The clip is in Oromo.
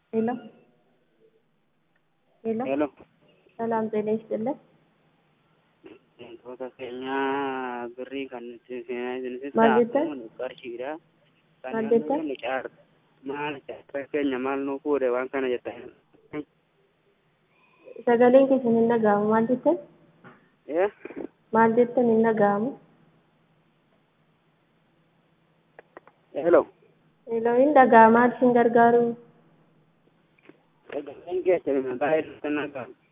ሄሎ ሄሎ ሄሎ ሰላም ጤና ይስጥልን። wantoota keenyaa birrii kan nuti seenaa jiranitti Maal jettan? qarshiidha. Kan Maal naannoo jettan? jennu caar- maal caarraa keenya maal nuu fuudhe waan kana jettan. Sagaleen keessan hin dhaga'amu. Maal jettan? Eh? Maal jettan hin dhaga'amu? Hello. Hello hin dhaga'amaa isin gargaaru. Sagaleen keessan baay'ee nutti hin dhaga'amu.